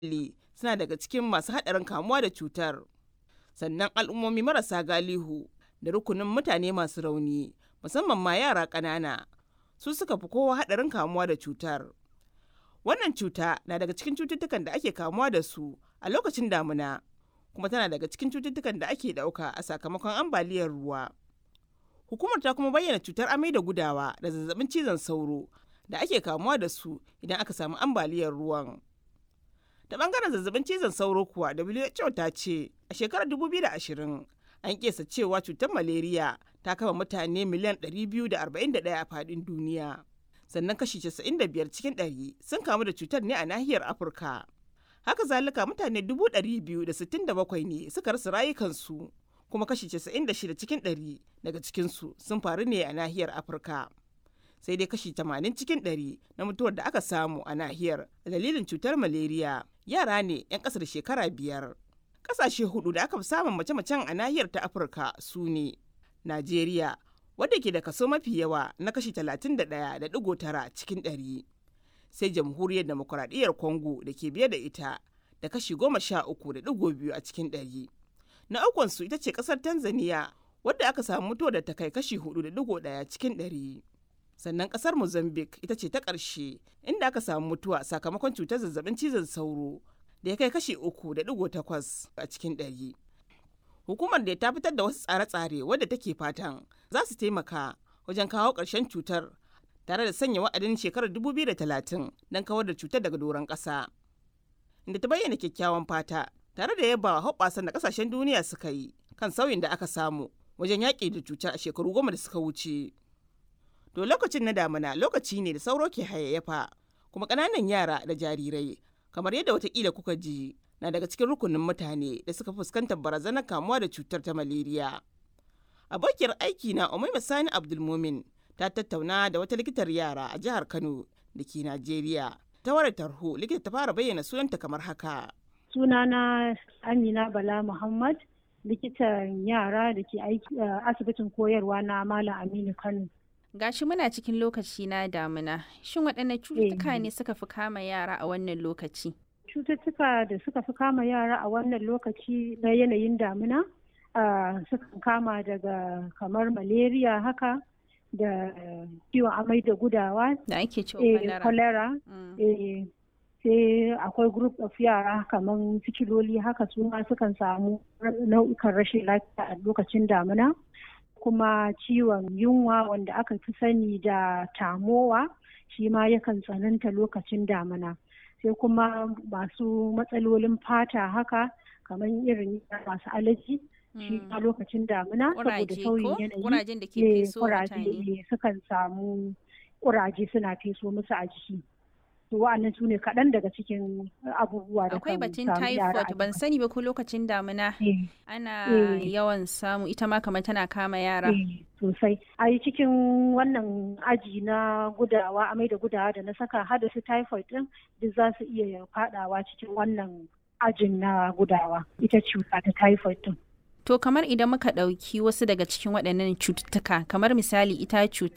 muhalli suna daga cikin masu haɗarin kamuwa da cutar. Sannan al'ummomi marasa galihu da rukunin mutane masu rauni musamman ma yara ƙanana su suka fi kowa haɗarin kamuwa da cutar. Wannan cuta na daga cikin cututtukan da ake kamuwa da su a lokacin damuna kuma tana daga cikin cututtukan da ake ɗauka a sakamakon ambaliyar ruwa. Hukumar ta kuma bayyana cutar amai da gudawa da zazzabin cizon sauro da ake kamuwa da su idan aka samu ambaliyar ruwan. Ta bangaren zazzabin cizon sauro kuwa WHO ta ce a shekarar 2020 an kesa cewa cutar maleriya ta kama mutane miliyan 241 a faɗin duniya. Sannan kashi 95 cikin 100 sun kamu da cutar ne a nahiyar Afirka. Haka zalika mutane 267 ne suka rasa rayukansu kuma kashi 96 cikin 100 daga cikinsu sun faru ne a nahiyar Afirka. Sai dai kashi 80 cikin 100 na mutuwar da aka samu a nahiyar a dalilin cutar maleriya yara ne 'yan ƙasa da shekara biyar. Ƙasashe hudu da aka fi samun mace-macen a nahiyar ta Afirka su ne Najeriya, wadda ke da kaso mafi yawa na kashi 31.9 cikin 100. Sai Jamhuriyar Demokuraɗiyyar Congo da ke biye da ita da kashi 13.2 a cikin 100. Na ukunsu ita ce ƙasar Tanzania, wadda aka samu mutuwar da ta kai kashi 4.1 cikin 100. Sannan ƙasar Mozambique ita ce ta ƙarshe, inda aka samu mutuwa sakamakon cutar zazzabin cizon sauro da ya kai kashi 3.8 a cikin 100. hukumar da ta fitar da wasu tsare-tsare wadda take fatan za su taimaka wajen kawo ƙarshen cutar tare da sanya wa'adin shekarar 2030 don kawar da cutar daga doron ƙasa inda ta bayyana kyakkyawan fata tare da yaba hoɓɓasan da ƙasashen duniya suka yi kan sauyin da aka samu wajen yaƙi da cutar a shekaru goma da suka wuce to lokacin na damina lokaci ne da sauro ke hayayyafa kuma ƙananan yara da jarirai kamar yadda watakila kuka ji na daga cikin rukunin mutane da suka fuskantar barazanar kamuwa da cutar ta maleriya. Abokiyar aiki na Umaima Sani Abdulmumin ta tattauna da wata likitar yara a jihar Kano da ke Najeriya. Ta wayar tarho likita ta fara bayyana sunanta kamar haka. Sunana Amina Bala Muhammad likitan yara da ke aiki a asibitin koyarwa na Malam Aminu Kano. Gashi muna cikin lokaci na damina. Shin waɗanne cututtuka ne suka fi kama yara a wannan lokaci? cututtuka da suka fi kama yara a wannan lokaci na yanayin damina sukan kama daga kamar malaria haka da ciwon amai da gudawa da ake cewa cholera sai akwai group of yara kamar sikiloli haka su ma sukan samu nau'ikan rashin lafiya a lokacin damina kuma ciwon yunwa wanda aka fi sani da tamowa shi ma yakan tsananta lokacin damina. sai kuma masu matsalolin fata haka kamar irin masu alaji shi a lokacin damina saboda sauyin yanayi kurajen da ke feso mutane sukan samu kuraje suna feso musu a jiki to wa'annan su ne kaɗan daga cikin abubuwa da akwai batun typhoid ban sani ba ko lokacin damina ana yawan samu ita ma kamar tana kama yara sosai a yi cikin wannan aji na gudawa amai da gudawa da na saka hada su typhoid din duk za su iya fadawa cikin wannan ajin na gudawa ita cuta ta typhoid din To kamar idan muka ɗauki wasu daga cikin waɗannan cututtuka kamar misali ita cutar